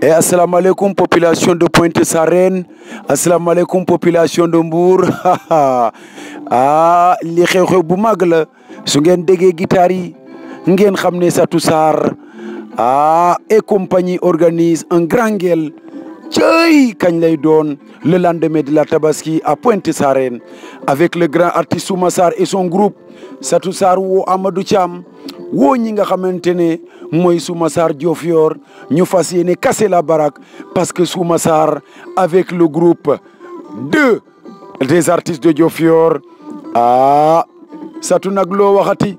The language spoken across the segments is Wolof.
et asalaamaaleykum population de Pointe Sarène asalaamaaleykum population de Mbour ah li xew-xew bu mag la su ngeen déggee guitare yi ngeen xam ne Satou Sarr ah et compagnie organise un grand guel cëy kañ lay doon le lendemain de la Tabaski à Pointe Sarène avec le grand artiste Souma Sarr et son groupe Satou Sarr woo Amadou Thiam woo ñi nga xamante ne mooy Souma Sarr Diofior ñu fas yéene casser la baraque parce que Souma Sarr avec le groupe deux des artistes de Diofior ah Satou nag loo waxati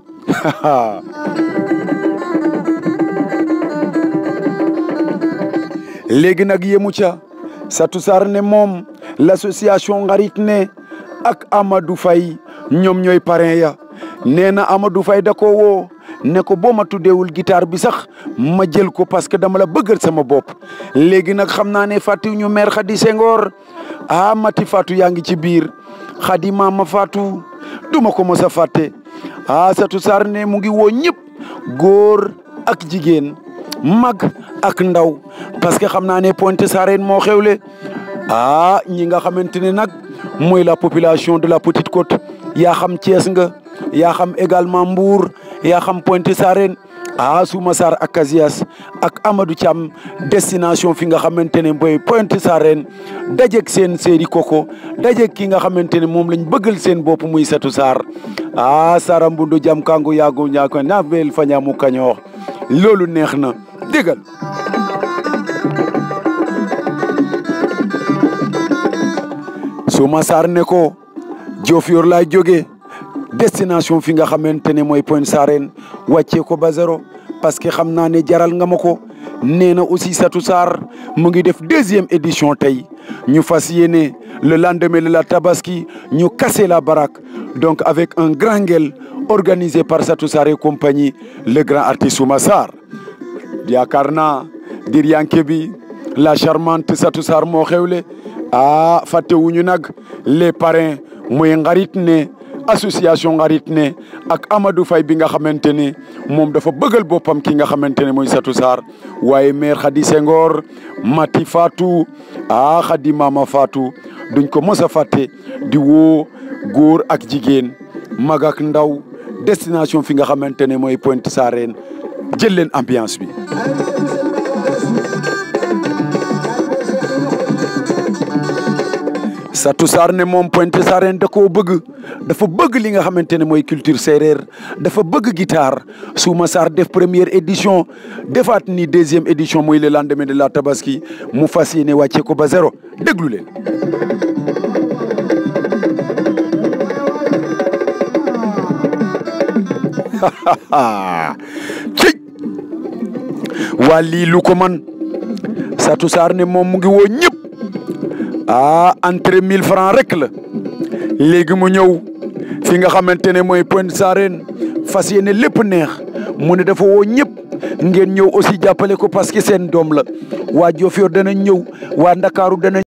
léegi nag yemu ca Satou Sarr ne moom l'association Ngarit ne ak Amadou Faye ñoom ñooy parrain ya nee na Amadou Faye da ko woo ne ko boo ma tuddeewul guitare bi sax ma jël ko parce que dama la bëggal sama bopp léegi nag xam naa ne fàttiw ñu maire Khady Senghor ah mati Fatou yaa ngi ci biir Khady mama Fatou duma ko mos a fàtte ah Satou Sarr ne mu ngi woo ñëpp góor ak jigéen mag ak ndaw parce que xam naa ne Pointe Sarène moo xewle ah ñi nga xamante ne nag mooy la population de la Petite Côte yaa xam Thiès nga yaa xam également Mbour yaa xam Pointe Sarène ah Souma Sarr ak Casillas ak Amadou Thiam destination fi nga xamante ne mooy Pointe Sarène dajeeg seen séeri koko dajeeg ki nga xamante ne moom lañ bëggal seen bopp muy Satou Sarr ah Sara Mbundu jam kangu yaagu ñaako navel fañamu kañoox loolu neex na déggal Souma Sarr ne ko Diofior laay jógee destination fi nga xamante ne mooy Pointe Sarène wàccee ko ba zéro parce que xam naa ne jaral nga ma ko nee na aussi Satou Sarr mu ngi def deuxième édition tey ñu fas yéene le lendemain de la Tabaski ñu casser la baraque donc avec un grand guel organisé par Satou Sarr et compagnie le grand artiste Souma Sarr yaakaar naa dir yanke bi la charmante Satou Sarr moo xewle ah fàttewuñu nag les parrains muy ngarit ne association ngarit ne ak Amadou Faye bi nga xamante ne moom dafa bëggal boppam ki nga xamante ne mooy Satou Sarr waaye maire Khady Senghor Mati Fatou ah Khady Mama Fatou duñ ko mos a fàtte di woo góor ak jigéen mag ak ndaw destination fi nga xamante ne mooy Pointe Sarène jël leen ambiance bi Satou Sarr ne moom Pointe Sarène da koo bëgg dafa bëgg li nga xamante ne mooy culture séeréer dafa bëgg guitare Souma Sarr def première édition defaat ni deuxième édition muy le lendemain de la Tabaski mu fas yéene wàcce ko ba zéro déglu leen cëy waa lii lu ko man Satou Sarr ne moom mu ngi woo ñëpp ah entrée mille francs rek la léegi mu ñëw fi nga xamante ne mooy Pointe Sarène fas yéene lépp neex mu ne dafa woo ñëpp ngeen ñëw aussi jàppale ko parce que seen doom la waa Diofior dana ñëw waa Ndakaaru dana